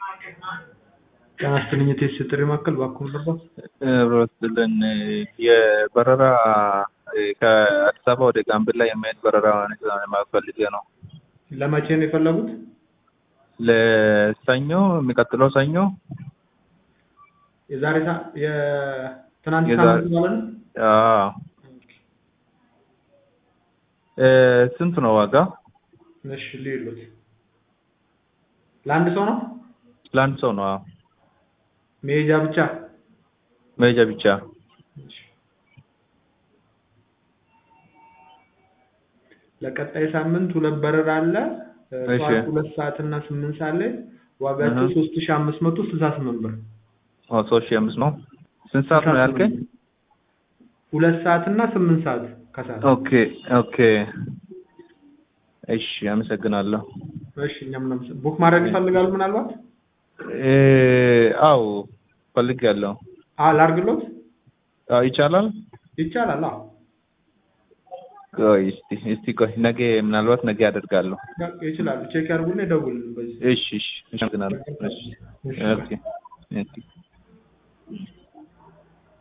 ጤና ይስጥልኝ የቴስት ጥሪ ማዕከል እባክዎ ልርዳዎት? ብሮስልን የበረራ ከአዲስ አበባ ወደ ጋምቤላ የሚሄድ በረራ ማወቅ ፈልጌ ነው። ለመቼ ነው የፈለጉት? ለሰኞ የሚቀጥለው ሰኞ የዛሬ ሳ- የትናንት የዛሬ- ሳምንት ማለት ነው? አዎ። እ ስንት ነው ዋጋ? እሺ ልዩሉት ለአንድ ሰው ነው? ለአንድ ሰው ነው። አዎ። መሄጃ ብቻ? መሄጃ ብቻ። እሺ። ለቀጣይ ሳምንት ሁለት በረራ አለ። እ እሺ። ጠዋት ሁለት ሰዓት እና ስምንት ሰዓት ላይ ዋጋቸው እህ። ሶስት ሺ አምስት መቶ ስልሳ ስምንት ብር። ኦ ሶስት ሺህ አምስት ነው። ስንት ሰዓት ነው ያልከኝ? ሁለት ሰዓት እና ስምንት ሰዓት ከሰዓት። ኦኬ ኦኬ። እሺ አመሰግናለሁ። እሺ እኛም እናመሰ- ቡክ ማድረግ ይፈልጋሉ ምናልባት? እ አዎ ፈልጌያለሁ። አ ላርግሎት? አዎ ይቻላል? ይቻላል። አዎ ቆይ እስቲ እስቲ ቆይ ነገ ምናልባት ነገ አደርጋለሁ። በቃ ይችላሉ። ቼክ ያርጉና ይደውሉልን በዚህ እሺ እሺ አመሰግናለሁ። እሺ ኦኬ ኦኬ